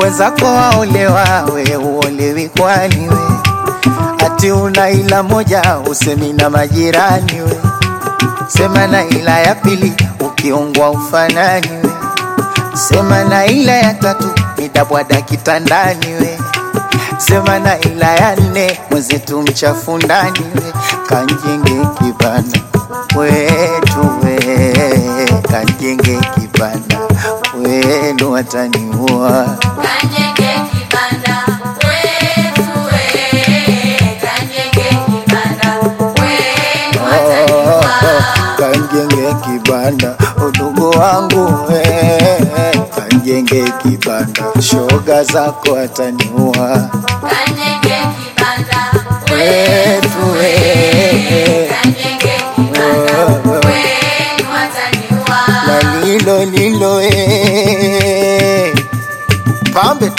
wenzako waolewa, we uolewi kwani we? Ati una ila moja usemi na majirani we, sema na ila ya pili ukiungwa ufanani we, sema na ila ya tatu nitabwada kitandani we, sema na ila ya nne mwenzetu mchafu ndani we, kanjenge kibanda wetu we, kanjenge kibanda wenu wataniua Kanyenge kibanda wetu we, kanyenge kibanda wenu wataniua. kanjenge kibanda udugu wangu we, kanjenge kibanda shoga zako ataniua Kanyenge kibanda wetu we, kanyenge kibanda wenu wataniua. na lilo lilo we. pambe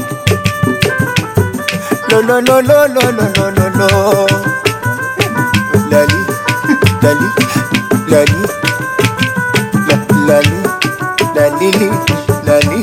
lo lo lo lo lo lo lo lo lo lali lali lali la, lali lalili lali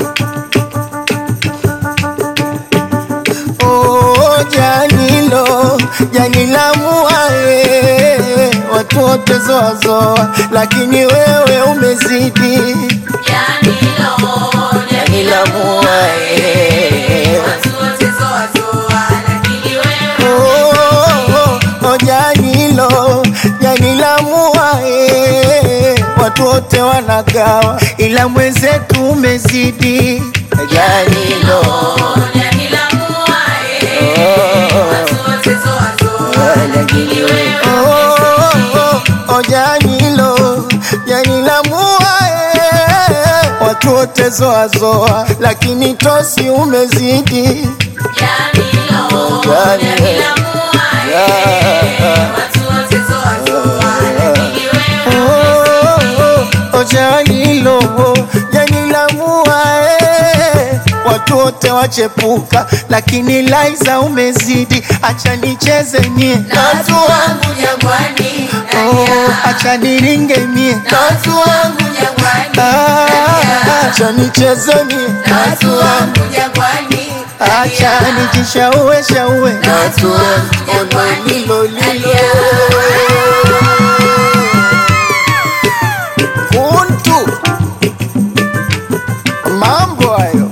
Oh, janilo janila muae watu wote zoazoa, lakini wewe umezidi Janilo, janila muae watu wote zoa zoa, lakini wewe Oh, oh, oh, janilo janila muae watu wote wanagawa, ila mwenzetu umezidi janilo Janila muae, Oh. watu wote zoa zoa, lakini wewe Oh, oh, oh, janilo janila muae watu wote zoazoa, lakini tosi umezidi Janilo, Jani. Janila muae, Yeah. watu wote zoa zoa, lakini wewe Oh, oh, janilo janila muae watu wote wachepuka, lakini Laiza umezidi. Acha nicheze mie na watu wangu jangwani, Oh, nalia. acha niringe mie na watu wangu jangwani, Ah, nalia. acha nicheze mie na watu wangu jangwani, acha nalia. nijishaue shaue Na watu wangu jangwani, lilo lilo nalia. kuntu mambo hayo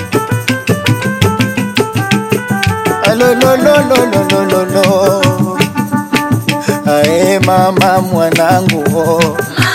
alololololololo ae mama mwanangu oh.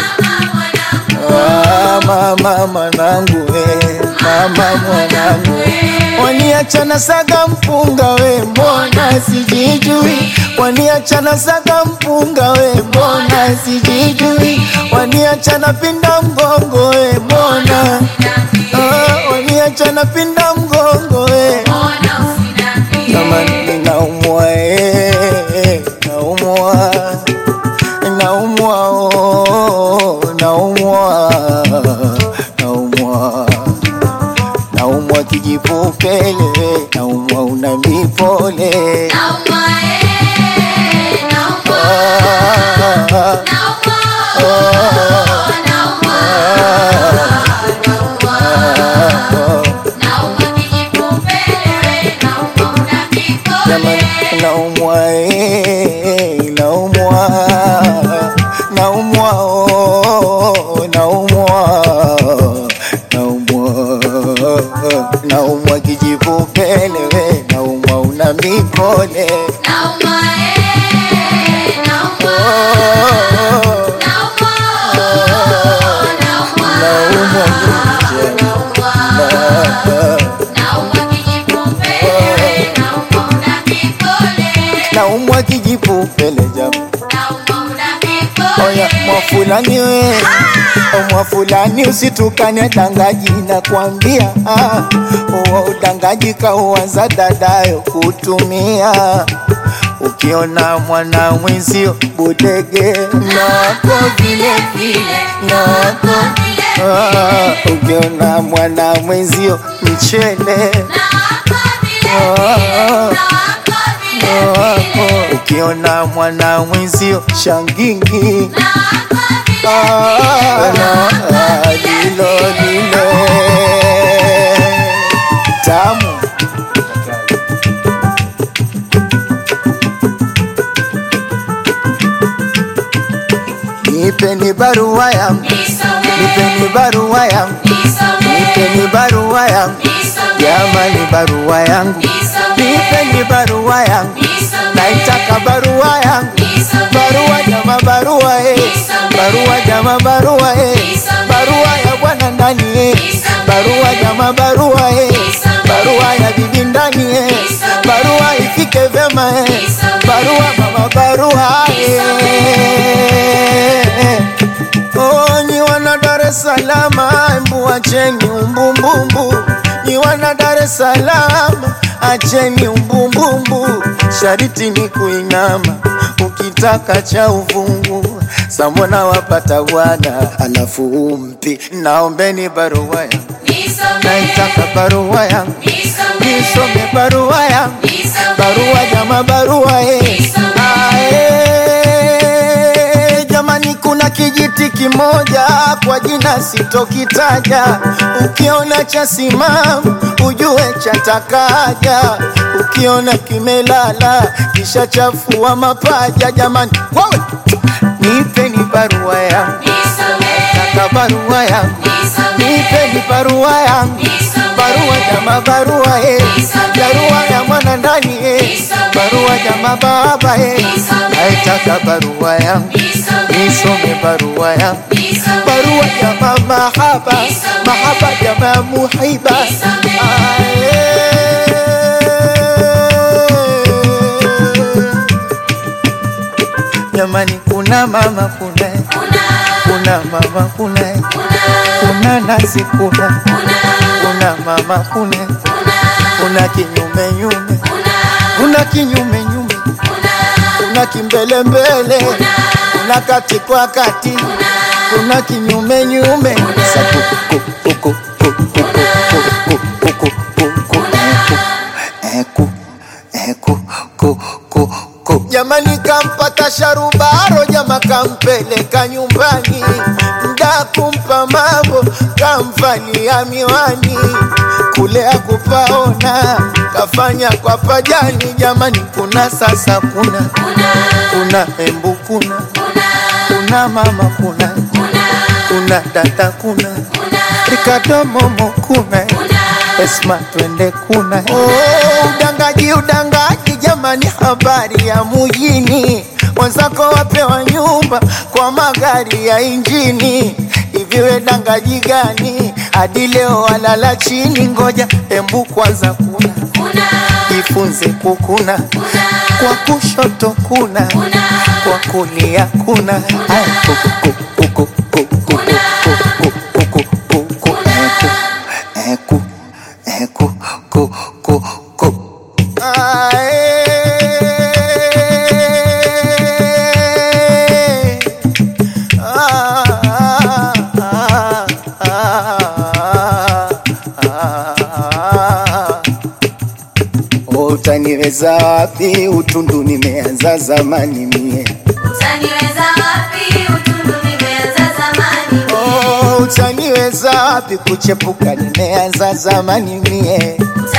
Ah, mama mwanangu we mama mwanangu waniachana saga mpunga we mbona sijijui waniachana saga mpunga we mbona sijijui waniachana pinda mgongo we mbona ah, waniachana pinda mgongo we kama ninaumwa eh, naumwa naumwa oh, naumwa naumwa naumwa kijipupele naumwa una mipole Naumwa, eh, naumwa, ah, naumwa, naumwa, naumwa. Naumwa kijipupele, naumwa una Jamani, mikole. naumwa eh, naumwa naumwa oh, naumwa naumwa naumwa kijipupele we naumwa una mipole Naumwa, eh, naumwa, oh, naumwa, naumwa, naumwa nje naumwa. Naumwa kijipupele, naumwa una mikole. naumwa kijipupele jamaa Naumwa una mikole. Oya mwafulani we O mwafulani usitukane dangaji na kwambia ah, uwa udangaji kauanza dadayo kutumia ukiona mwana mwenzio budege nako vile vile nako ah, ukiona mwana mwenzio mchele ah, wako ukiona mwana mwenzio shangingi Ah, ah, lilo lilo nipeni barua yangu, nipeni barua yangu, nipeni barua yangu, jamani barua yangu, nipeni barua yangu, naitaka barua yangu, barua jama, barua eh, barua jama, barua eh, barua ya bwana ndani eh, barua jama, barua eh, barua ya bibi ndani eh, barua ifike vyema eh, barua mama, barua eh. Oh, nyi wana Dar es Salaam, embu acheni umbumbumbu. Nyi wana Dar es Salaam, acheni umbumbumbu. Shariti ni kuinama, ukitaka cha uvungu. Samona wapata bwana, alafu umpi. Naombeni barua yangu, naitaka barua yangu, nisome barua yangu, barua jama, barua eh. Ah, eh, jamani kuna kijiti kimoja kwa jina sitokitaja, ukiona cha simamu ujue chatakaja, ukiona kimelala kisha chafua mapaja. Jamani wawe nipeni barua yangu, nataka barua yangu, nipeni barua yangu, barua jama, barua eh, barua ya mwana ndani eh, barua jama, baba eh, naitaka barua yangu nisome barua yangu, barua jama, mahaba mahaba jama, muhiba Ae. Jamani, kuna mama kuna kuna mama kuna kuna nasi kuna kuna mama kuna kuna kinyume nyume kuna kinyume nyume kuna kimbele mbele kuna kati kwa kati kuna kinyume nyume Sa ku- ku- ku- ku- ku- ku- ku- ku- ku- ku- ku- ku- eh, ku- eh, ku- ku- ku- ku. Jamani, kampata sharubaro, jama kampeleka nyumbani, mda kumpa mambo, kamvalia miwani, kule akupaona, kafanya kwa pajani. Jamani, kuna sasa, kuna kuna embu, kuna kuna mama, kuna kuna dada, kuna Ricardo Momo, kuna Esma, twende kuna oh, udangaji udangaji, jamani, habari ya mujini, wenzako wapewa nyumba kwa magari ya injini. Hivi we dangaji gani hadi leo walala chini? Ngoja embu kwanza, kuna jifunze kukuna, kwa kushoto kuna, kwa kulia kuna. Aya, kuku, kuku, kuku, kuku, kuku, kuku, kuku, kuku, eh, ku, eh, ku, eh, ku, ku, ku, ku. Ae. Ah, ah, ah, ah, ah. Utaniweza wapi? Utundu nimeanza zamani mie. Oh, utaniweza wapi? Kuchepuka nimeanza zamani mie.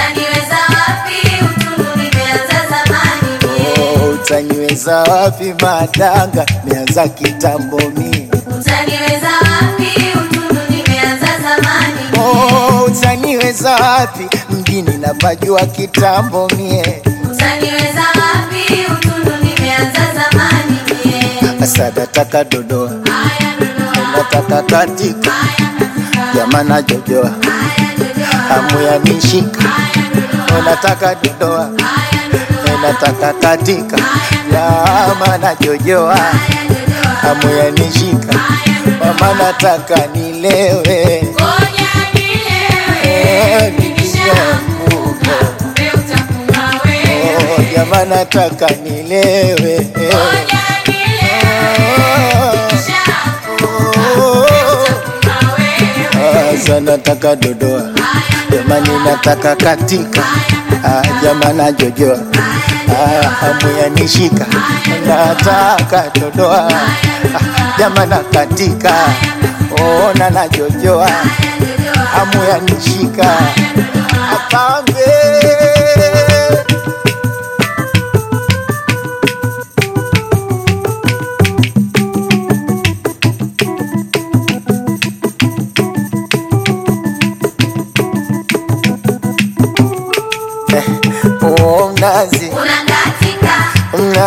Oh, utaniweza wapi? Madanga nimeanza kitambo mie. Oh, utaniweza wapi? Mjini napajua kitambo mie. Asa nataka dodoa, nataka katika, jamana jojoa, hamu ya nishika, nataka dodoa, nataka katika, jamana jojoa, hamu ya nishika, mama nataka nilewe, Eh, nikishaanguka. Oh, jamaa nataka nilewe eh. Oh, Asa nataka dodoa, jamani nataka katika, ah, jamaa najojoa, ah, hamu ya nishika, nataka dodoa, ah, jamaa na katika, ona najojoa, hamu ya nishika, apambe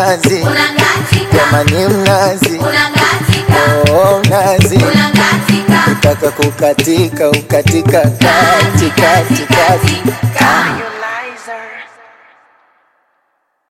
mnazi, unakatika, jamani mnazi, unakatika, oh mnazi, unakatika, ukitaka kukatika ukatika kati kati kati. kati.